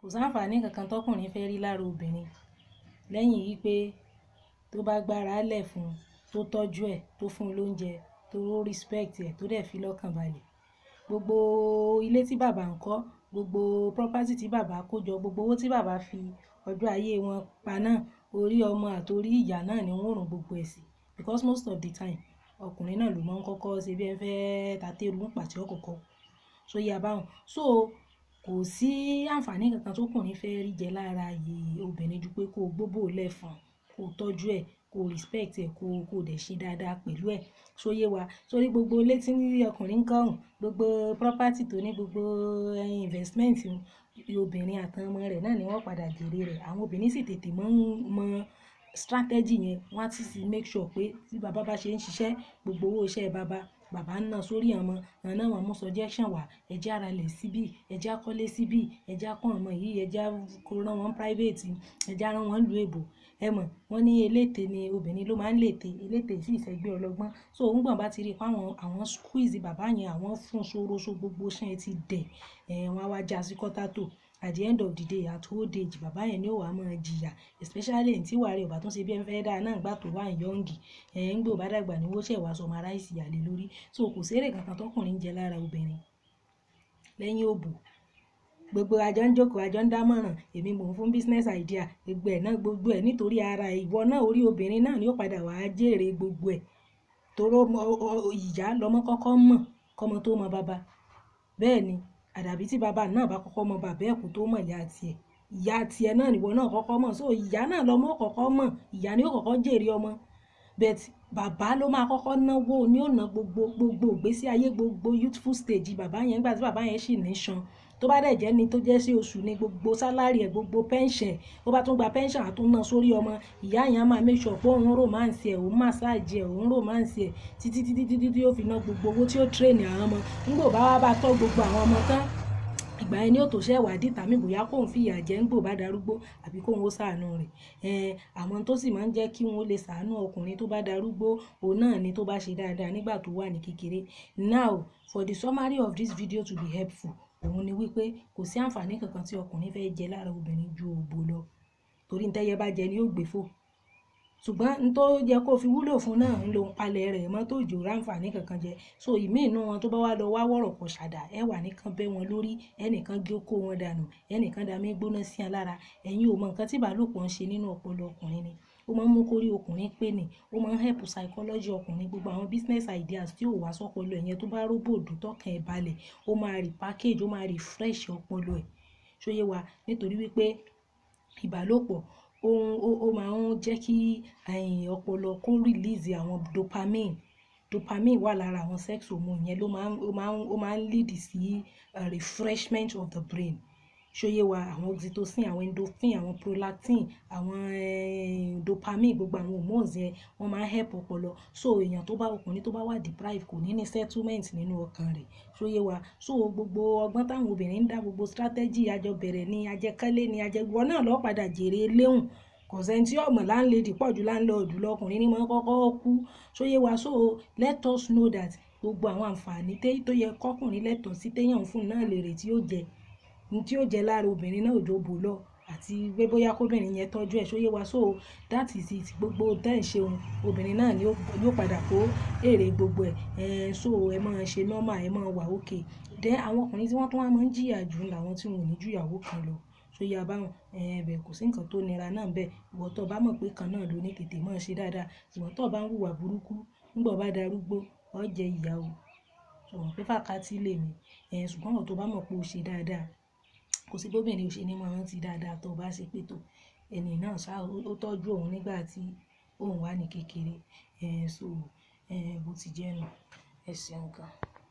kò sáǹfààní kankan tọkùnrin fẹ́ rí lára obìnrin lẹ́yìn yìí pé tó bá gbára lẹ̀ fún un tó tọ́jú ẹ̀ tó fún un lóúnjẹ tó respect ẹ̀ tó dẹ̀ fi lọ́kàn balẹ̀ gbogbo ilé tí bàbá ń kọ́ gbogbo property tí bàbá kó jọ gbogbo owó tí bàbá fi ọjọ́ ayé wọn pa náà orí ọmọ àtòrí ìyá náà ni wọ́n rùn gbogbo ẹ̀ sí because most of the time ọkùnrin náà ló máa ń kọ́kọ́ ṣe bí ẹ fẹ́ tàtẹ́rù ń pàtí ọkọ̀ọ̀kọ̀ so yà báwọn so kò sí àǹfààní kankan tókùnrin fẹ́ rí jẹ lára yìí obìnrin ju pé kó o gbóbò lẹ́fọn kó o tọ́jú ẹ̀ kó o respect ẹ̀ kó o kó o dẹ̀ ṣe dáadáa pẹ̀lú ẹ̀ so yé wa sórí gbogbo ilé tí ọkùnrin ń kọ́hùn gbogbo property tó ní gbogbo investment obìnrin àtàwọn ọmọ rẹ̀ náà ni wọ́n padà jèrè rẹ̀ àwọn obìnrin sì tètè mọ́ ń mọ strategy yẹn wọ́n á ti sì make sure pé tí bàbá bá ṣe ń ṣiṣẹ́ gbogbo owó iṣẹ́ bàbá bàbá ń ná sórí ọmọ àwọn náà wọ́n mú suggestion wá ẹjẹ́ ara lẹ̀ síbí ẹjẹ́ akọ́lé síbí ẹjẹ́ akọ́ ọmọ yìí ẹjẹ́ kó rán wọn private ẹjẹ́ rán wọn lu èbò ẹ mọ̀ wọ́n ní eléte ni obìnrin ló máa ń lète eléte sì ìṣẹ́gbẹ́ ọlọ́gbọ́n so òun gbọ̀n bá ti rí i pé àwọn àwọn squeeze bàbá yẹn àwọn fún soroso gbogbo ṣẹ́ ti dẹ̀ ẹ̀ wọ́n á wá já sí kọ́tà at the end of the day at old age bàbá yẹn ni ó wàá máa jìyà especially ní tí wàá rí ọba tó ń ṣe bí ẹ fẹ́ dáa náà gbà tó wà yọ̀ǹgì ẹ̀ ń gbé ọba dàgbà ní wọ́ṣẹ̀ wàá sọmọ aráìsì yàlẹ́ lórí so kò sérè kankan tọkùnrin ń jẹ lára obìnrin lẹ́yìn òbò gbogbo àjọ ń jókòó àjọ ń dámọ̀ràn èmi mò ń fún business idea gbogbo ẹ̀ náà gbogbo ẹ̀ nítorí ara ìwọ náà orí obìnrin náà ni ó padà wàá jèrè gbogbo ẹ̀ toró ìyá lọmọ kọ́kọ́ mọ̀ kọ́mọ tó mọ bàbá bẹ́ẹ̀ ni àdàbí tí bàbá náà bá kọ́kọ́ mọ bàbá ẹ̀ kó tó mọ̀ ìyá tiẹ̀ ìyá tiẹ̀ náà nìwọ náà kọ́kọ́ mọ̀ so ìyá náà lọmọ kọ́kọ́ mọ̀ ìyá ni ó kọ́kọ́ jèrè ọmọ bet bàbá ló máa kọ́kọ́ náwó ní ọ̀nà gbogbo gbogbo ìgbésí ayé gbogbo youthful stage bàbá yẹn nígbà tí bàbá yẹn sì ní san tó bá dẹ̀ jẹ́ ni tó jẹ́ sí oṣù ní gbogbo sálárì ẹ̀ gbogbo pension ó bá tún gba pension àtúnná sórí ọmọ ìyá yẹn á máa make sure pé òun romance ẹ̀ òun massage ẹ̀ òun romance ẹ̀ títí títí títí tí ó fi ná gbogbo owó tí ó train àwọn ọmọ nígbò bá wá bá tọ́ gbogbo àwọn ọmọ tán ìgbà yẹn ni ó tó ṣe ìwádìí tàmí bóyá kóun fìyà jẹ ń gbò bá darúgbó àbí kóun ó ṣàánú rẹ̀ ẹn àwọn tó sì máa ń jẹ́ kí wọ́n lè ṣàánú ọkùnrin tó bá darúgbó òun náà ni tó bá ṣe dáadáa nígbà tó wà ní kékeré now for the summary of this video to be helpful òun ni wípé kò sí àǹfààní kankan tí ọkùnrin fẹ́ jẹ lára obìnrin ju òbò lọ torí ntẹ́yẹ bá jẹ ni yóò gbé fò ṣùgbọ́n n tó yẹ kó fi wúlò fún náà ń lo palẹ̀ rẹ̀ mọ́ tó jò ráǹfààní kankan jẹ so ìmí inú wọn tó bá wá lọ wá wọ̀rọ̀ pọ̀ ṣàdá ẹ wà nìkan bẹ́ wọn lórí ẹnìkan gé kó wọn dànù ẹnìkan dàmí gbóná sí wọn lára ẹ̀yin ò mọ nǹkan tí ìbálòpọ̀ ń ṣe nínú ọpọlọ ọkùnrin ni ó máa ń mú kórí ọkùnrin pé ni ó máa ń help psychology ọkùnrin gbogbo àwọn business ideas tí ò wá sọpọlọ ẹ̀yẹn tó bá róbòdù tọkàn ẹ̀ balẹ̀ ó máa rí package ó máa rí fresh ọpọlọ ẹ̀ ṣóyé wa nítorí wípé ìbálòpọ̀ ohun ó máa ń jẹ́ kí ọpọlọ kó release àwọn dopamine dopamine wà lára àwọn sex hormone yẹn ló máa ń ó máa ń ó máa ń lead sí uh, refreshment of the brain ṣóyé wa àwọn oxytocin àwọn endorphin àwọn prolactin àwọn eh, dopamine gbogbo àwọn hormones yẹn wọ́n máa ń help ọpọlọ so èèyàn tó bá ọkùnrin tó bá wà deprive kò ní ní settlement nínú ọkàn rẹ̀ ṣóyé wa so gbogbo ọgbọ́n táwọn obìnrin ń dá gbogbo strategy àjọ bẹ̀rẹ̀ ní ajẹkẹ́lé ní ajẹgbọ́ náà lọ́ọ́ padà jèrè léhùn kò sẹ́ni tí ọ̀mọ̀ láńlẹ́dì pọ̀ ju láńlọ́ọ̀dù lọkùnrin ní máa kọ́kọ́ kú ṣóyé wa so let us know that gbogbo àwọn àǹfààní tó yẹ kọkùnrin lẹ́tọ̀ọ́ sí téèyàn fún náà lèrè tí ó jẹ ní tí ó jẹ lára obìnrin náà òjò bò lọ àti pé bóyá kóbìnrin yẹn tọ́jú ẹ̀ ṣóyé wa so that is it gbogbo tẹ́ ẹ̀ ṣeun obìnrin náà ni ó padà kó èrè gbogbo ẹ̀ so ẹ máa ṣe normal ẹ máa wà okay then àwọn ọkùnrin tí wọ́n tún wá máa ń jìyà jù làwọn tí wọn ò ní ju ìyàwó kan lọ ṣóyè abáwọn ẹ̀ẹ́bẹ̀ kò sí nǹkan tó nira náà bẹ́ẹ̀ ìwọ tó bá mọ̀ pé kan náà ló ní tètè máa ṣe dáadáa ìwọ tó bá ń hùwà burúkú ńgbà bá darúgbó ọ jẹ ìyàwó ṣùgbọ́n pé fàkátì lè mí ẹ̀ ṣùgbọ́n ìwọ tó bá mọ̀ pé o ṣe dáadáa kò sí bóbìnrin ò ṣe ní máa rántí dáadáa tó bá ṣe pé tó ẹni náà ṣá ó tọ́jú òun nígbà tí òun wà ní kékeré ẹ̀ so bó ti jẹ́ nu ẹ̀ ṣeun gan.